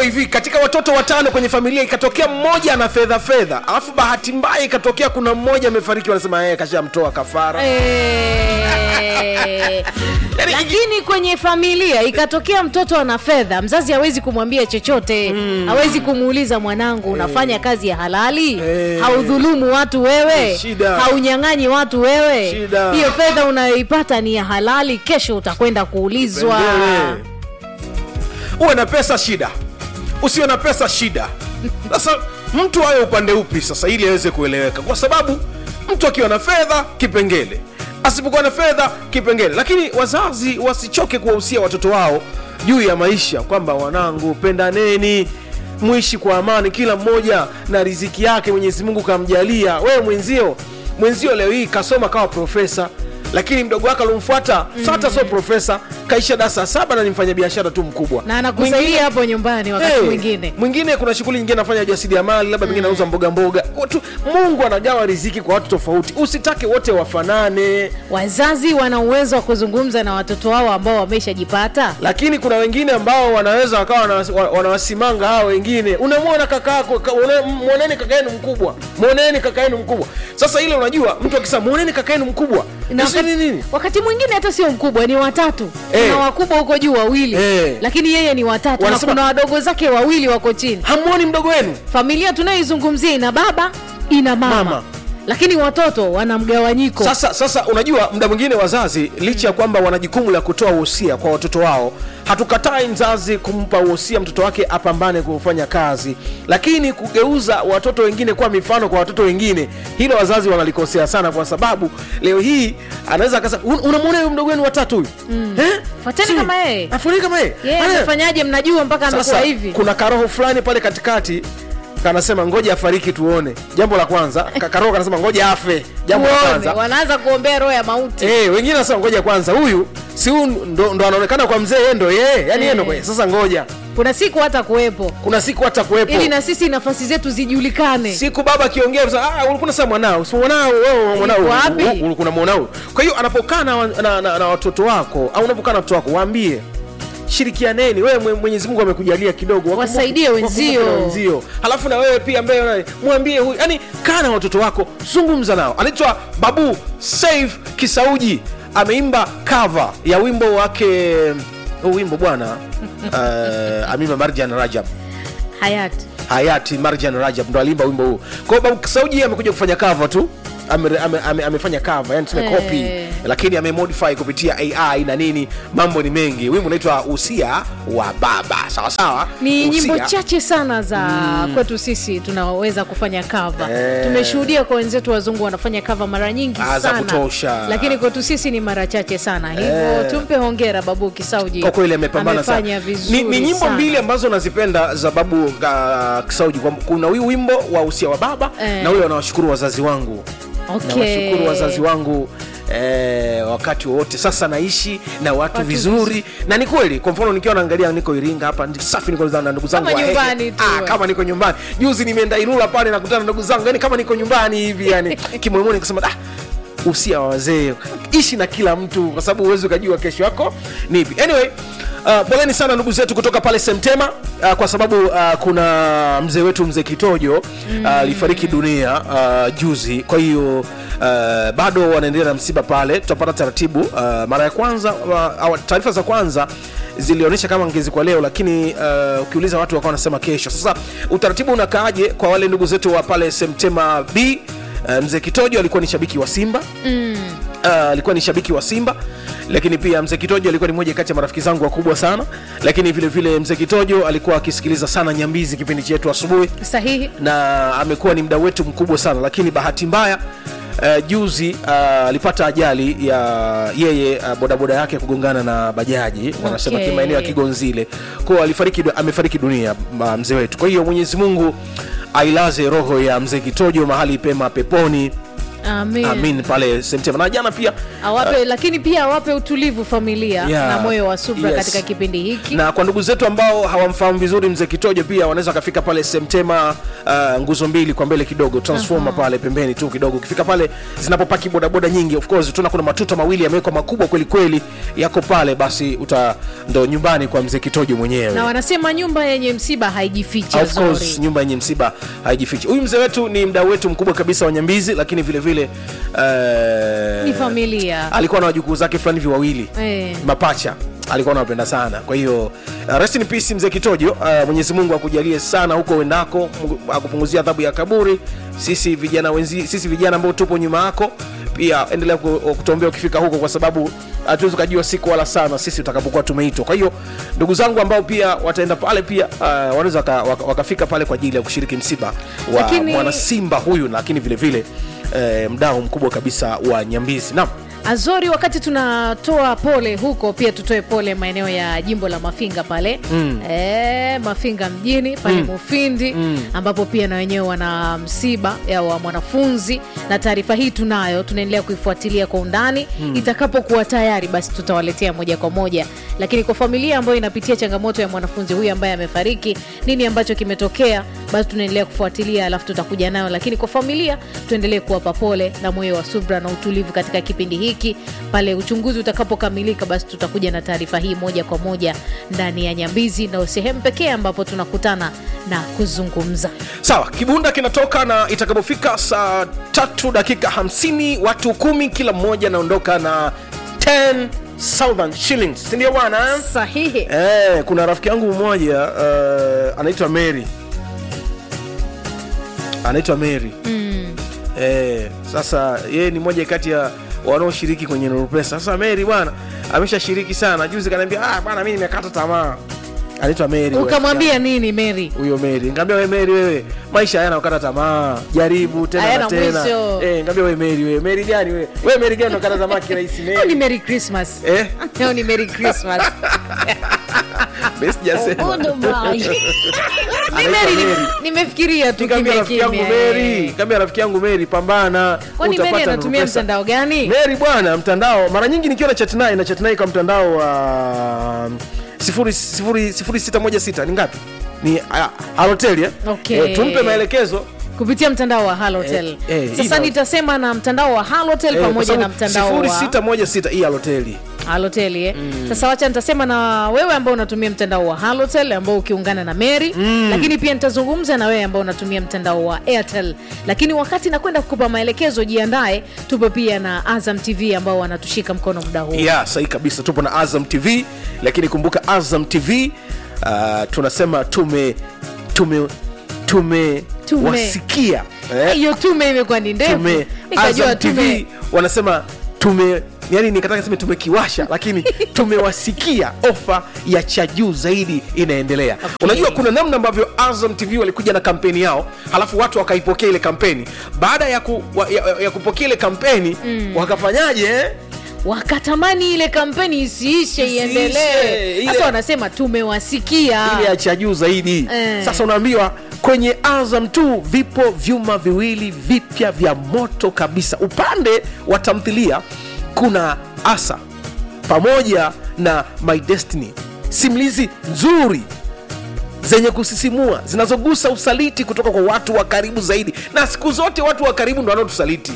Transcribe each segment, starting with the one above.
hivi katika watoto watano kwenye familia ikatokea mmoja ana fedha fedha alafu bahati mbaya ikatokea kuna mmoja amefariki wanasema yeye kashamtoa kafara Eh, Yaani- lakini kwenye familia ikatokea mtoto ana fedha mzazi hawezi kumwambia chochote hawezi kumuuliza mwanangu unafanya kazi ya halali Eh. haudhulumu watu wewe Shida. haunyang'anyi watu wewe Shida. hiyo fedha unayoipata ni ya halali kesho utakwenda kuulizwa Pendele. uwe na pesa shida usiwe na pesa shida sasa mtu awe upande upi sasa ili aweze kueleweka kwa sababu mtu akiwa na fedha kipengele asipokuwa na fedha kipengele lakini wazazi wasichoke kuwahusia watoto wao juu ya maisha kwamba wanangu pendaneni mwishi kwa amani kila mmoja na riziki yake mwenyezi mungu kamjalia wewe mwenzio mwenzio leo hii kasoma kawa profesa lakini mdogo wake alomfuata mm. sata sio profesa kaisha darasa saba na ni mfanyabiashara tu mkubwa na anakusaidia hapo nyumbani wakati Hey, mwingine mwingine kuna shughuli nyingine anafanya jasiriamali labda mwingine anauza mboga mboga watu mungu anagawa riziki kwa watu tofauti usitake wote wafanane wazazi wana uwezo wa kuzungumza na watoto wao ambao wameshajipata lakini kuna wengine ambao wanaweza wakawa wana- wa- wanawasimanga hao wengine unamwona kaka yako ka- una- mwoneni kaka yenu mkubwa mwoneni kaka yenu mkubwa sasa ile unajua mtu akisema mwoneni kaka yenu mkubwa na Isi wakati, ni nini wakati mwingine hata sio mkubwa ni watatu Eh. kuna wakubwa huko juu wawili Eh. lakini yeye ni watatu Wanasema- na kuna wadogo zake wawili wako chini hamwoni mdogo wenu familia tunayoizungumzia ina baba ina mama, Mama. lakini watoto wana mgawanyiko sasa sasa unajua muda mwingine wazazi licha ya kwamba wana jukumu la kutoa uhusia kwa watoto wao hatukatai mzazi kumpa uhusia mtoto wake apambane kufanya kazi lakini kugeuza watoto wengine kuwa mifano kwa watoto wengine hilo wazazi wanalikosea sana kwa sababu leo hii anaweza akasema "Un- unamwona huyu mdogo wenu watatu huyu Eh? Fuateni Si- kama yeye. afuateni kama yeye yeye Eh. amefanyaje mnajua mpaka amekuwa Sasa hivi kuna karoho fulani pale katikati kanasema ngoja afariki tuone jambo la kwanza Ka- karoho kanasema ngoja afe jambo la Tuone, kwanza wanaanza kuombea roho ya mauti Eh, wengine nasema ngoja kwanza huyu si huyu ndo, ndo anaonekana kwa mzee yeye ndo yeye yani yeye ndo kwa- sasa ngoja kuna siku hata kuwepo kuna siku hata kuwepo ili na sisi nafasi zetu zijulikane siku baba akiongea sasa, ah ulikuwa sasa mwanao si mwanao wewe mwanao Yuko wapi? u- ulikuwa na mwanao kwa hiyo anapokaa na, na, na, na watoto wako au unapokaa na watoto wako waambie shirikianeni wewe mwe- mwenyezi mungu amekujalia kidogo wakumbuke- Wasaidie wenzio. wakumbuke na wenzio halafu na wewe pia ambaye una- mwambie huyu yani kaa na watoto wako zungumza nao anaitwa babu saif kisauji ameimba cover ya wimbo wake huu wimbo bwana uh, amima marjan rajab hayati hayati marjan rajab ndo alimba wimbo huu kwao babu kisauji amekuja kufanya cover tu ame, ame, ame, amefanya cover yani tuseme Eh. copy lakini amemodify kupitia ai na nini mambo ni mengi wimbo unaitwa usia wa baba sawa sawa ni nyimbo Usia. chache sana za kwetu sisi tunaweza kufanya cover Eh. tumeshuhudia kwa wenzetu wazungu wanafanya cover mara nyingi Ah, za sana kutosha. lakini kwetu sisi ni mara chache sana hivyo Eh. tumpe hongera babu kisauji kwa kweli amepambana sana Amefanya ni, vizuri ni nyimbo sana. mbili ambazo nazipenda za babu uh, kisauji Kwa- kuna huyu wimbo wa usia wa baba Eh. na ule wanawashukuru wazazi wangu Okay. nawashukuru wazazi wangu Eh, wakati wowote sasa naishi na watu, Watu vizuri na ni kweli kwa mfano nikiwa naangalia niko iringa hapa ndi- safi niko na ndugu zangu Kama wa Hehe. nyumbani tu. ah, kama niko nyumbani juzi nimeenda ilula pale nakutana na ndugu zangu yani kama niko nyumbani hivi yani kimoyoni nikasema ah, usia wa wazee ishi na kila mtu kwa sababu huwezi ukajua kesho yako ni ipi anyway Uh, poleni sana ndugu zetu kutoka pale semtema uh, kwa sababu uh, kuna mzee wetu mzee kitojo alifariki dunia uh, juzi kwa hiyo uh, bado wanaendelea na msiba pale tutapata taratibu uh, mara ya kwanza uh, taarifa za kwanza zilionyesha kama ngezikwa leo lakini uh, ukiuliza watu wakawa wanasema kesho sasa utaratibu unakaaje kwa wale ndugu zetu wa pale semtema b uh, mzee kitojo alikuwa ni shabiki wa simba Uh, alikuwa ni shabiki wa simba lakini pia mzee kitojo alikuwa ni mmoja kati ya marafiki zangu wakubwa sana lakini vile vile mzee kitojo alikuwa akisikiliza sana nyambizi kipindi chetu asubuhi sahihi na amekuwa ni mdau wetu mkubwa sana lakini bahati mbaya Uh, juzi uh, alipata ajali ya yeye uh, bodaboda yake kugongana na bajaji wanasema Okay. kimaeneo ya kigonzile kwao alifariki amefariki dunia uh, mzee wetu kwa hiyo mwenyezi mungu ailaze roho ya mzee kitojo mahali pema peponi Amen. amin pale Septemba na jana pia awape lakini pia awape utulivu familia Yeah. na moyo wa subra Yes. katika kipindi hiki na kwa ndugu zetu ambao hawamfahamu vizuri mzee Kitojo pia wanaweza wakafika pale Semtema uh, nguzo mbili kwa mbele kidogo transformer pale pembeni tu kidogo. Ukifika pale zinapopaki bodaboda nyingi, of course tuna kuna matuta mawili yamewekwa makubwa kweli kweli yako pale, basi uta ndo nyumbani kwa mzee Kitojo mwenyewe. na wanasema nyumba yenye msiba haijifichi Of course Azori. nyumba yenye msiba haijifichi. Huyu mzee wetu ni mdau wetu mkubwa kabisa wa Nyambizi, lakini vile vile uh, ni familia alikuwa na wajukuu zake fulani hivi wawili Eh. mapacha alikuwa anawapenda sana kwa hiyo uh, rest in peace mzee kitojo uh, mwenyezi mungu akujalie sana huko uendako Mungu akupunguzia adhabu ya kaburi sisi vijana wenzi sisi vijana ambao tupo nyuma yako pia endelea ku- kutuombea ukifika huko kwa sababu hatuwezi ukajua siku wala sana sisi utakapokuwa tumeitwa kwa hiyo ndugu zangu ambao pia wataenda pale pia uh, wanaweza waka, waka, wakafika pale kwa ajili ya kushiriki msiba wa Lakini- mwana simba huyu lakini vile vile eh, mdao mkubwa kabisa wa nyambizi naam Azori, wakati tunatoa pole huko, pia tutoe pole maeneo ya jimbo la Mafinga pale mm. e, Mafinga mjini pale mm. Mufindi mm. ambapo pia na wenyewe wana msiba ya wa mwanafunzi, na taarifa hii tunayo, tunaendelea kuifuatilia kwa undani mm. itakapokuwa tayari, basi tutawaletea moja kwa moja. Lakini kwa familia ambayo inapitia changamoto ya mwanafunzi huyu ambaye amefariki, nini ambacho kimetokea, basi tunaendelea kufuatilia, alafu tutakuja nayo. Lakini kwa familia tuendelee kuwapa pole na moyo wa subra na utulivu katika kipindi hiki. Pale uchunguzi utakapokamilika, basi tutakuja na taarifa hii moja kwa moja ndani ya Nyambizi, na sehemu pekee ambapo tunakutana na kuzungumza. sawa kibunda kinatoka na itakapofika saa tatu dakika 50 watu kumi kila mmoja anaondoka na 10,000 shillings sindio bwana eh? Sahihi. Eh, kuna rafiki yangu mmoja uh, anaitwa mary anaitwa mary Mm. eh, sasa yeye ni moja kati ya wanaoshiriki kwenye nurupesa sasa mary bwana ameshashiriki sana juzi kanaambia ah, bwana mi nimekata tamaa anaitwa mary Ukamwambia nini Mary? huyo Mary. Nikamwambia wewe Mary, wewe maisha hayana kukata tamaa, jaribu tena Hayana na tena. mwisho. Eh, nikamwambia wewe Mary, wewe Mary gani wewe? Wewe Mary gani unakata tamaa kirahisi Leo ni Mary? Merry Christmas. Eh, Leo ni Merry Christmas. mimi sijasema. Ni Mary, Anaitwa ni- Mary. nimefikiria tu Nikamwambia kimya rafiki yangu kimya. Mary, nikamwambia rafiki yangu Mary, pambana. Kwani Mary utapata anatumia nuru pesa. mtandao gani? Mary bwana, mtandao mara nyingi nikiwa na chat naye na chat naye kwa mtandao wa sifuri sifuri sifuri sita moja sita ni ngapi? Ni ah, Halotel eh? Okay. Eh, tumpe maelekezo kupitia mtandao wa Halotel. Eh, eh, Sasa hii na- nitasema na mtandao wa Halotel Eh, kwa pamoja na sababu mtandao sifuri wa sita moja sita hii Halotel. Halotel eh. Sasa wacha nitasema na wewe ambao unatumia mtandao wa Halotel ambao ukiungana na Mary lakini pia nitazungumza na wewe ambao unatumia mtandao wa Airtel. Lakini wakati nakwenda kukupa maelekezo, jiandae, tupo pia na Azam TV ambao wanatushika mkono muda huu. yeah, sahi kabisa tupo na azam tv lakini kumbuka azam tv uh, tunasema tume tume tume, Tume. wasikia eh? Hiyo tume imekuwa ni ndefu. tume Nikajua azam tv tume wanasema tume yani nikataka sema tumekiwasha lakini tumewasikia ofa ya cha juu zaidi inaendelea Okay. unajua kuna namna ambavyo azam tv walikuja na kampeni yao halafu watu wakaipokea ile kampeni baada ya, ku, wa, ya, ya kupokea ile kampeni wakafanyaje eh? wakatamani ile kampeni isiishe Isiishe, iendelee. ile- Sasa wanasema tumewasikia. ile ya cha juu zaidi Eh. sasa unaambiwa kwenye azam tu vipo vyuma viwili vipya vya moto kabisa upande wa tamthilia kuna asa pamoja na my destiny simulizi nzuri zenye kusisimua zinazogusa usaliti kutoka kwa watu wa karibu zaidi na siku zote watu wa karibu ndo wanaotusaliti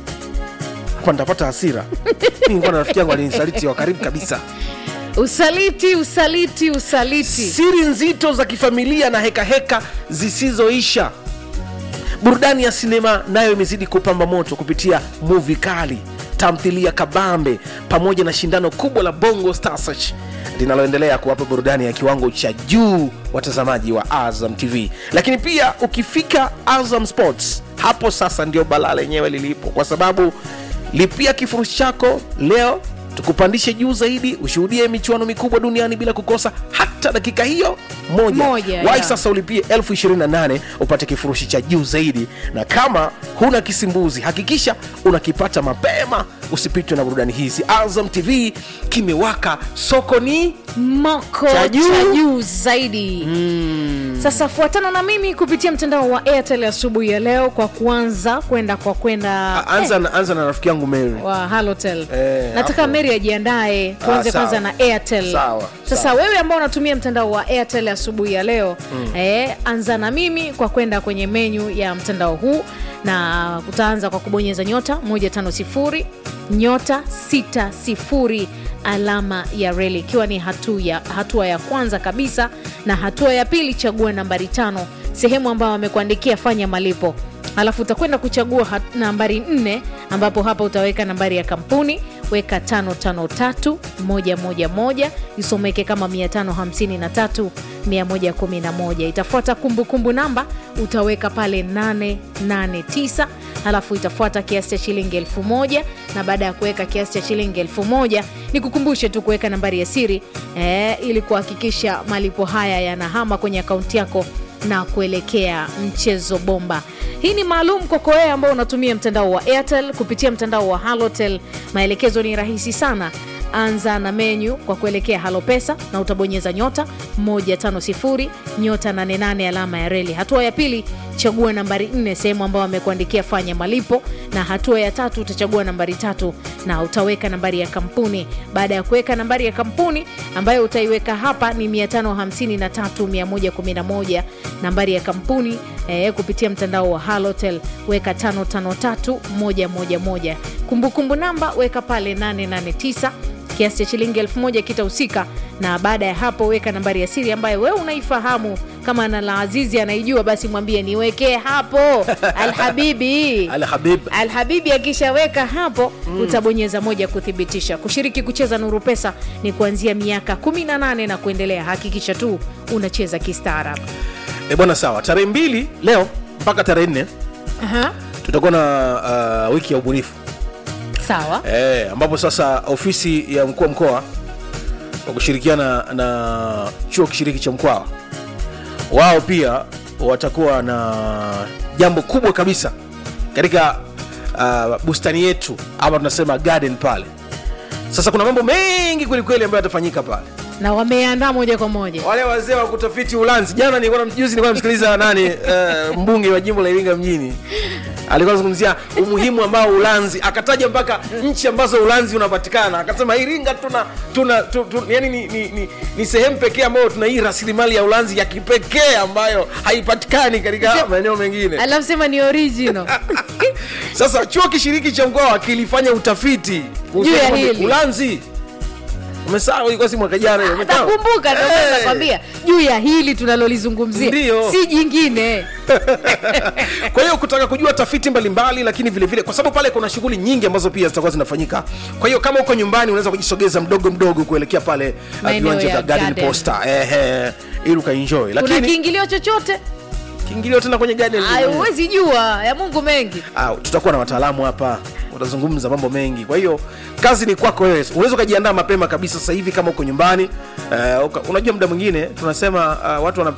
hapa nitapata hasira Mi nilikuwa na rafiki yangu alinisaliti wa karibu kabisa Usaliti, usaliti, usaliti. siri nzito za kifamilia na hekaheka heka zisizoisha burudani ya sinema nayo imezidi kupamba moto kupitia muvi kali tamthilia kabambe pamoja na shindano kubwa la bongo Star Search linaloendelea kuwapa burudani ya kiwango cha juu watazamaji wa azam tv lakini pia ukifika azam sports hapo sasa ndio balaa lenyewe lilipo kwa sababu lipia kifurushi chako leo tukupandishe juu zaidi ushuhudie michuano mikubwa duniani bila kukosa hata dakika hiyo moja, Moja, Wahi yeah. sasa ulipie elfu 28 upate kifurushi cha juu zaidi na kama huna kisimbuzi hakikisha unakipata mapema usipitwe na burudani hizi azam tv kimewaka soko ni Moko Cha cha juu. juu zaidi. sasa fuatana na mimi kupitia mtandao wa airtel asubuhi ya leo kwa kuanza kwenda kwa kwenda A- anza, na, anza na rafiki yangu Mary. wa halotel Eh, nataka hapo. mary ajiandae tuanze Ah, sawa. kwanza na airtel Sawa, sasa sawa. wewe ambao unatumia mtandao wa airtel asubuhi ya leo eh, anza na mimi kwa kwenda kwenye menyu ya mtandao huu na utaanza kwa kubonyeza nyota 150 nyota 60 alama ya reli ikiwa ni hatua ya, hatua ya kwanza kabisa na hatua ya pili chagua nambari tano sehemu ambayo amekuandikia fanya malipo alafu utakwenda kuchagua hat- nambari nne ambapo hapa utaweka nambari ya kampuni weka 553111 isomeke kama 553111 itafuata kumbukumbu namba utaweka pale 889 halafu itafuata kiasi cha shilingi 1000 na baada ya kuweka kiasi cha shilingi 1000 ni kukumbushe tu kuweka nambari ya siri eh, ili kuhakikisha malipo haya yanahama kwenye akaunti yako na kuelekea mchezo bomba hii ni maalum kwako wewe ambao unatumia mtandao wa airtel kupitia mtandao wa halotel maelekezo ni rahisi sana anza na menyu kwa kuelekea halo pesa na utabonyeza nyota 150 nyota 88 alama ya reli hatua ya pili chagua nambari 4 sehemu ambayo amekuandikia fanya malipo na hatua ya tatu utachagua nambari tatu na utaweka nambari ya kampuni baada ya kuweka nambari ya kampuni ambayo utaiweka hapa ni 553111 nambari ya kampuni eh, kupitia mtandao wa halotel weka 553111 kumbukumbu namba weka pale 889 kiasi cha shilingi elfu moja kitahusika na baada ya hapo weka nambari ya siri ambayo wewe unaifahamu kama na la azizi anaijua basi mwambie niwekee hapo alhabibi Al Habib. alhabibi akishaweka hapo mm. utabonyeza moja kuthibitisha kushiriki kucheza nuru pesa ni kuanzia miaka 18 na kuendelea hakikisha tu unacheza kistaarabu E bwana, sawa. Tarehe mbili leo mpaka tarehe nne Aha, tutakuwa na uh, wiki ya ubunifu sawa e, ambapo sasa ofisi ya mkuu wa mkoa kwa kushirikiana na chuo kishiriki cha Mkwawa wao pia watakuwa na jambo kubwa kabisa katika uh, bustani yetu ama tunasema garden pale. Sasa kuna mambo mengi kwelikweli ambayo yatafanyika pale. na wameandaa moja kwa moja wale wazee wa kutafiti Ulanzi. Jana nilikuwa na- juzi nilikuwa namsikiliza nani uh, mbunge wa jimbo la Iringa mjini alikuwa anazungumzia umuhimu ambao Ulanzi, akataja mpaka nchi ambazo Ulanzi unapatikana, akasema Iringa tuna tuna tu, tu, yani ni, ni, ni, ni sehemu pekee ambayo tuna hii rasilimali ya Ulanzi ya kipekee ambayo haipatikani katika maeneo mengine. alafu sema ni original Sasa chuo kishiriki cha mkoa kilifanya utafiti kuhusu Juu ya kwamba hili. Ulanzi umesahau, ilikuwa si mwaka jana hiyo, umesahau? nakumbuka ndio Eh. nakwambia juu ya hili tunalolizungumzia Ndio. si jingine kwa hiyo kutaka kujua tafiti mbalimbali lakini vile vile kwa sababu pale kuna shughuli nyingi ambazo pia zitakuwa zinafanyika kwa hiyo kama uko nyumbani unaweza kujisogeza mdogo mdogo kuelekea pale uh, Maeneo viwanja ya vya garden garden. posta ehe ili ukaenjoy kuna lakini kiingilio chochote kiingilio tena kwenye garden Ay, huwezi jua ya mungu mengi Ah, tutakuwa na wataalamu hapa watazungumza mambo mengi kwa hiyo kazi ni kwako wewe unaweza ukajiandaa mapema kabisa sasa hivi kama uko nyumbani uh, unajua muda mwingine tunasema uh, watu wana